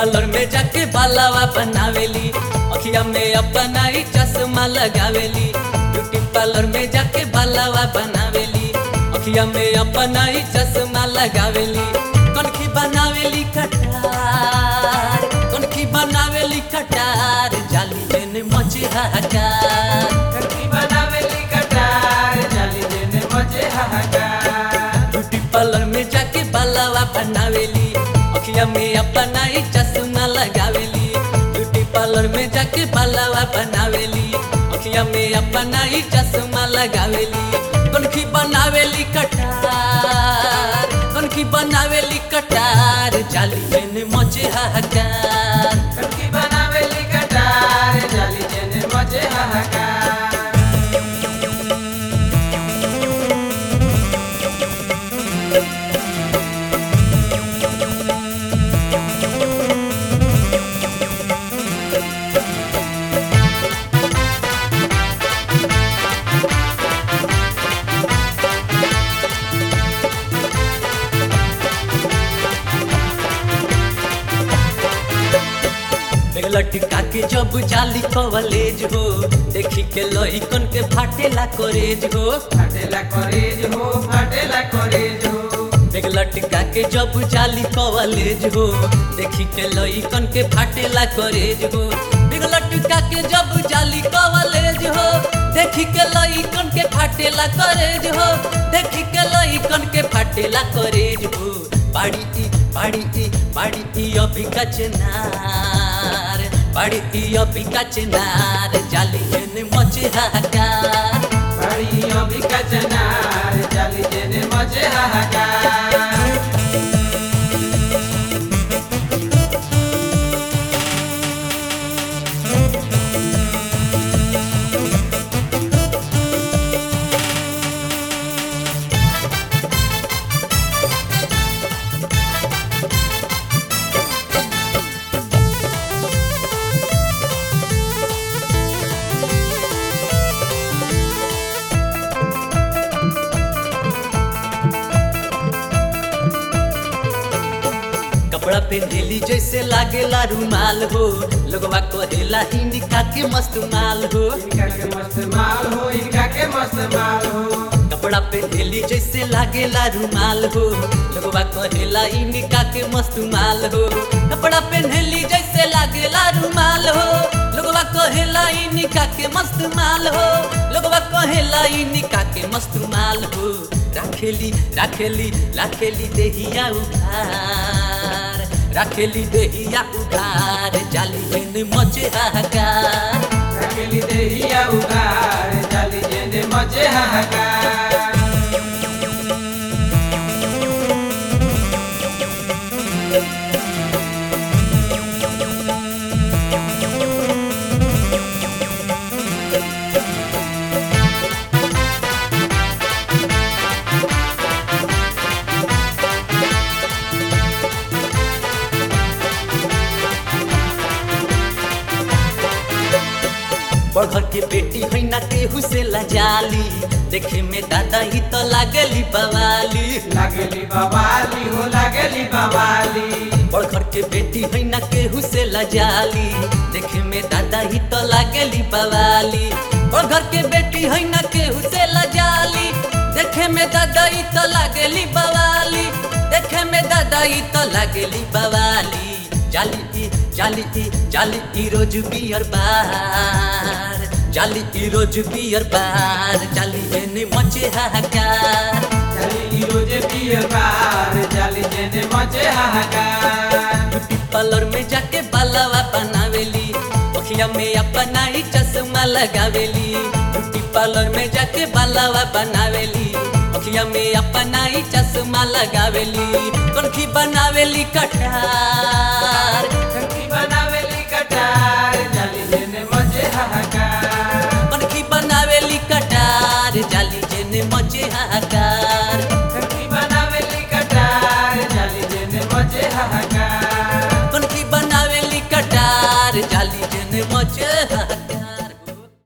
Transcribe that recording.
parlour में जाके बालावा बनावेली अखिया में अपना ही चश्मा लगावेली ब्यूटी पार्लर में जाके बालावा बनावेली अखिया में अपना ही चश्मा लगावेली कनखी बनावेली कटार कनखी बनावेली कटार जाली देने मचे हाहाकार कनकी बनावेली कटार जाली देने मजे हाहाकार ब्यूटी पार्लर में जाके बालावा बनावेली अखिया में अपना ही चश्मा लगावेली ब्यूटी पार्लर में जाके बालावा बनावेली अखिया में अपना ही चश्मा लगावेली कनखी बनावेली कटार कनखी बनावेली कटार जाली देने मचे हाहाकार कनकी बनावेली कटार जाली देने मजे हाहाकार लटका के जब जाली कवलेज हो देखी के लइकन के फाटेला करेज हो फाटेला करेज हो फाटेला करेज हो देख लटका के जब जाली कवलेज हो देखी के लइकन के फाटेला करेज हो देख लटका के जब जाली कवलेज हो देखी के लइकन के फाटेला करेज हो देखी के लइकन के फाटेला करेज हो बाड़ी ई बाड़ी ई बाड़ी ई अभी कचनार बाड़ी ई अभी कचनार जाली हेने मचे हाहाकार बड़ी अभी कचनार जाली देने मजे हाहाकार कपड़ा पहनेली जैसे लागेला रुमाल हो लोगवा कहेला इनका के मस्त माल हो इनका के मस्त माल हो इनका के मस्त माल हो कपड़ा पहनेली जैसे लागेला रुमाल हो लोगवा कहेला इनका के मस्त माल हो कपड़ा पहनेली जैसे लागेला रुमाल हो लोगवा कहेला इनका के मस्त माल हो लोगवा कहेला इनका के मस्त माल हो राखेली राखेली राखेली देहिया उधार राखेली देहिया उधार जाली हेने मचे हाहाकार रखेली देहिया उगार जाली देने मजे हाहाकार बड़घर के बेटी है ना केहू से लजाली देखे में दादा ही तो लागली बवाली लागली बवाली हो लागली बवाली बड़घर के बेटी है ना केहू से लजाली देखे में दादा ही तो लागली बवाली बड़घर के बेटी है ना केहू से लजाली देखे में दादा ही तो लागली बवाली देखे में दादा ही तो लागली बवाली जाली ई जाली ई जाली ई रोज बियर बार जाली ई रोज बियर बार जाली एने मचे हाहाकार जाली रोजे पियर बार जाली देने मजे हाहाकार ब्यूटी पार्लर में जाके बालावा बनावेली अखिया में अपना ही चश्मा लगावेली ब्यूटी पार्लर में जाके बालावा बनावेली अखिया में अपना ही चश्मा लगावेली कनखी बनावेली कटार कनकी बनावेली कटार जाली देने मजे हाहाकार कनखी बनावेली कटार जाली जेने मचे हाहाकार